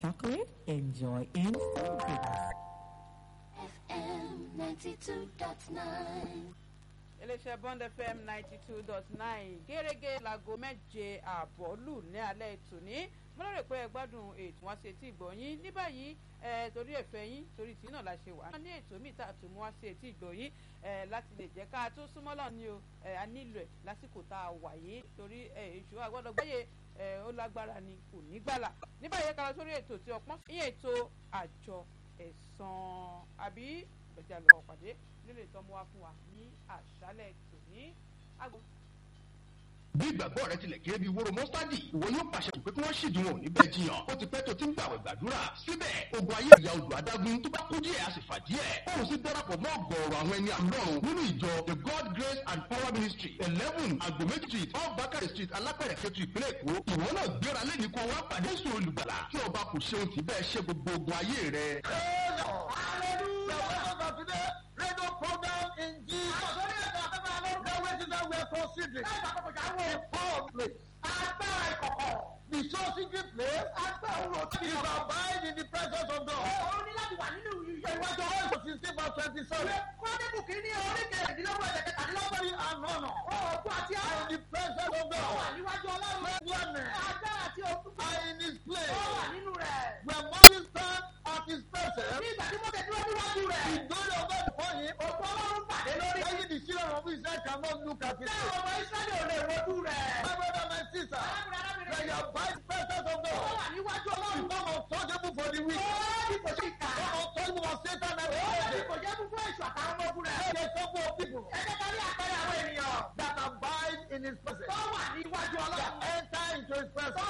chocolate, enjoy instant goodness. FM 92.9. iléeṣẹ́ bond fm ninety two dot nine gẹ́gẹ́ láago méje ààbọ̀ lù ní alẹ́ tòní mo lérò pé ẹ gbádùn ètò wọn ṣe tí ìgbọ̀nyín ní báyìí ẹ torí ẹ̀fẹ́ yín torí tí náà la ṣe wà. ní ètò míì tá a tún mú wá sí etí ìgbọ̀nyín ẹ láti lè jẹ́ ká tó súnmọ́ lọ ní o ẹ a nílò ẹ̀ lásìkò tá a wà yìí torí ẹ èṣù àgbọ̀dọ̀ gbáyé ẹ ó lágbára ni kò ní gbàlà ní báyìí ká lọ sórí ètò tí ọpọ́n ìyẹn ètò àjọ ẹ̀sán àbí ọjà lọ́wọ́ pàdé nílé ìtọ́mú wá fún wa ní àṣálẹ̀ tòní. bí ìgbàgbọ́ rẹ tilẹ̀ kéré bí wóró mọ́sádì ìwọ yóò pàṣẹ pé kí wọ́n ṣèdùn wọn níbẹ̀ jiyàn ó ti pẹ́ tó ti ń gbàwẹ̀ gbàdúrà síbẹ̀ ogun ayé ìyá odò adágún tó bá kú díẹ̀ a sì fà díẹ̀ òun sì darapọ̀ mọ́ ọ̀gọ̀ọ̀rọ̀ àwọn ẹni àlọ́run nínú ìjọ the god grace and power ministry eleven agbomeji street off bakari street alápẹ̀rẹ̀ kẹtù ìpínlẹ̀ èkó ìwọ náà gbéra lẹ́ni kó wá pàdé sùn olùgbàlà kí ọba kò ṣeun tì bẹ́ẹ̀ ṣe gbogbo ogun ayé rẹ. radio program in Jesus. The way that we are considering. A public. The so secret place. Is abide in the presence of God. Ìwájú ọ̀rọ̀ sixteen verse twenty seven. Glory and honor. Are in the presence of God. Gladness are in his place. When Moses stand at his presence. The glory of God before him. Even the children of Israel cannot look at it. My brother, my sister. When you abide in the presence of God. It's not untouchable for the weak. Not untouchable for Satan and the wicked. There are some of people that abide in his presence. That enter into his presence.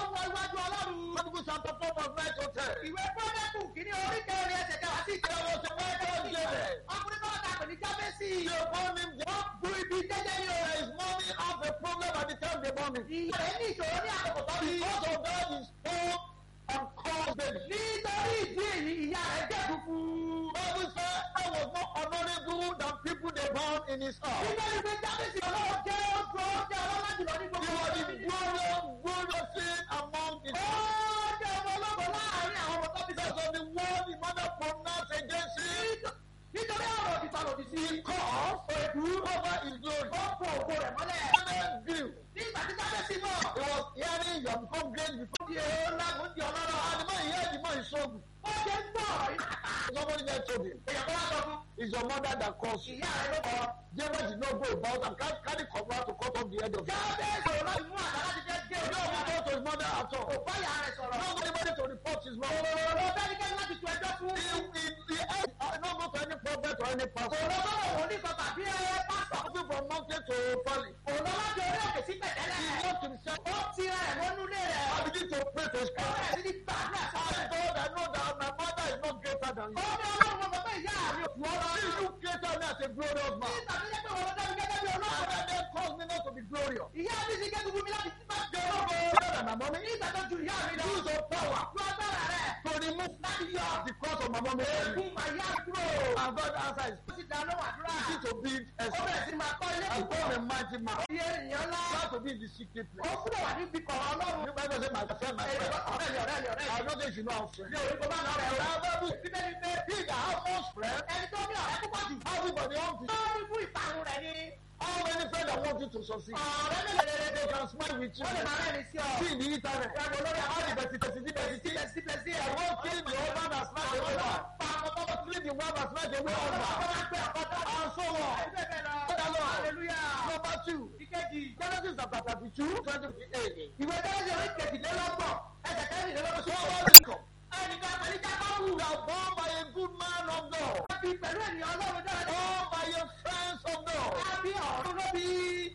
Bible chapter four verse nine to ten. Ìwé Pọ́nẹ́kù kìíní orí kẹrin ẹsẹ̀ kẹwàá sí There was a man called David. ọkùnrin náà ta pè ní Jábẹ́sì. They born him just Bu ibi jẹ́jẹ́ ní o. His mommy have a problem at the time they born him. Ìyá rẹ̀ ní ìṣòro ní àkókò tó bí. Because of that, he spoke and called baby. Nítorí ìdí èyí, ìyá rẹ̀ jẹ́ funfun. Bible said that was not honorable than people they born in his house. Nítorí pé Jábẹ́sì ọlọ́wọ́ jẹ́ oṣù ọjọ́ ọlọ́lá jùlọ ní He gbogbo was the ọdún. glorious, glorious sin among his Ó jẹ́ ọmọ ọlọ́gbọ̀n láàárín àwọn ọmọ tó bí Because sọ. of the word the mother pronounced against him, Nítorí ọ̀rọ̀ òdìtà lòdì sí. he caused èdú over his glory. Ó fọ ògo rẹ̀ mọ́lẹ̀. David grew. Nígbà tí Jábẹ́sì mọ̀. He was hearing you have become great before. Ó di èrò ńlá, ó di ọlọ́rọ̀. And the man he heard the man is so good. Ó ṣe ń gbọ́ ọ̀rọ̀ yìí. Somebody there told him, Èèyàn kan wá sọ fún. it's your mother that caused you. Ìyá rẹ̀ ló kọ́. David did not go about and carry carry cover to cut off the head of him. Jábẹ́sì ọ̀rọ̀ láti mú àdá láti fẹ́ gé orí No ọ̀gá one rẹ̀. go to his mother at all. Kò bá ìyá rẹ̀ sọ̀rọ̀. No anybody to report his mother. Ọ̀rọ̀ bẹ́nikẹ́ni láti tu ẹjọ́ fún. He, he, he, I not go to any prophet or any pastor. Ọ̀rọ̀ bọ́lọ̀ wò ní sọ tàbí ẹ pásítọ̀. Moving from mountain to valley. Ọ̀rọ̀ láti orí òkè sí He pẹ̀tẹ́lẹ̀. locked himself Ó ti rẹ̀ wọnú ilé rẹ̀. I begin to pray to his Ó God. bẹ̀rẹ̀ sí ní gbàdúrà sí I rẹ̀. God, I know that my mother is not greater than Ó you. ní ọlọ́run wọn sọ pé ìyá mi ò fún ọ lọ. See you created me as a glorious man. Nígbà tó yẹ pé wọ́n dá mi gẹ́gẹ́ bí ọlọ́run. And then cause me not to be glorious. Ìyá mi ti gẹ́gẹ́ fún mi láti ti máa jẹ ológo. Better than my mommy. Nígbà tó ju ìyá mi lọ. Use your power Lu agbára rẹ̀. to remove Láti yọ the cross of my mommy. ègún màyá kúrò. And God answers. Ó sì dá lóhùn àdúrà. Begin to build a Ó bẹ̀rẹ̀ sí máa kọ́ ilé and púpọ̀. God a mighty man. Iye ènìyàn ńlá. Try to be in the secret Ó place. kúrò wà níbi kọ̀ọ̀ ọlọ́run. You might say my friend, my friend. Ọ̀rẹ́ mi ọ̀rẹ́ mi ọ̀rẹ́ mi. I know that you know how friend. Mi ò rí kó bá lọ rẹ̀ o. Bible Bíbélì pé He that has most friend, ẹni tó ní ọ̀rẹ́ púpọ̀ jù. everybody wants Ó to. ní fún ìparun rẹ̀ ni. How many friends that want you to succeed? Ọ̀rẹ́ mi lè lè They can smile with you. Wọ́n lè máa rẹ́ni sí ọ. See in the internet. Ìyàgò lórí How the àwọn best is the best. síbẹ̀ síbẹ̀ sí I ẹ̀. won't kill the husband and snatch away Ọlọ́run wife. pa ọkọ̀ tó Kill the wife and snatch away Ọlọ́run husband. máa ń pè ọkọ̀ tó. And so on. Bẹ́ẹ̀ bẹ́ẹ̀ lọ. Father Lord. Hallelujah. Number two. Ìkejì. Genesis chapter thirty-two, twenty-eight. Ìwé Jẹ́rẹ́sì orí kejìlélọ́gbọ̀n. Ẹsẹ̀ kẹrìnlélọ́gbọ̀n. So what is it? Ẹnìkan pẹ̀lú Jákọ́bù. You are born by a good man of God. Wọ́n bí pẹ̀lú ènìyàn Ọlọ́run dára. Born by a friends of God. Wọ́n bí ọ̀run ló bí.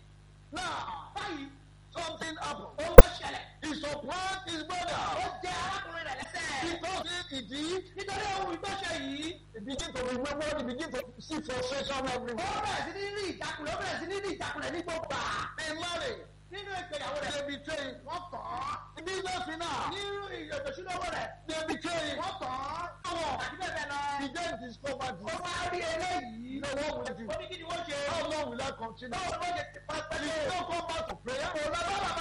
Now, Báyìí, something happened. ohun tó ṣẹlẹ̀. He supplant his Ó brother. jẹ arákùnrin rẹ̀ lẹ́sẹ̀. Because he did, Nítorí ohun ìtọ́ṣe yìí. he begin to remember, he begin to see frustration Ó everywhere. bẹ̀rẹ̀ sí ní rí ìjákulẹ̀. Ó bẹ̀rẹ̀ sí ní rí ìjákulẹ̀ ní gbogbo à. They marry. Nínú ìgbéyàwó rẹ̀. They betray. Wọ́n kàn án. In business finance. Nínú ìyọ̀tọ̀sílówó rẹ̀. They betray. Wọ́n kàn án. Àti bẹ́ẹ̀ bẹ́ẹ̀ lọ. He then discovered Ó this. wá rí eléyìí. You know what will I do? Ó ní kí ni wọ́n ṣe. How long will I continue? Báwo ni wọ́n ṣe ti pẹ́ He pẹ́lẹ́? don't come back to prayer. Kò lọ bá bàbá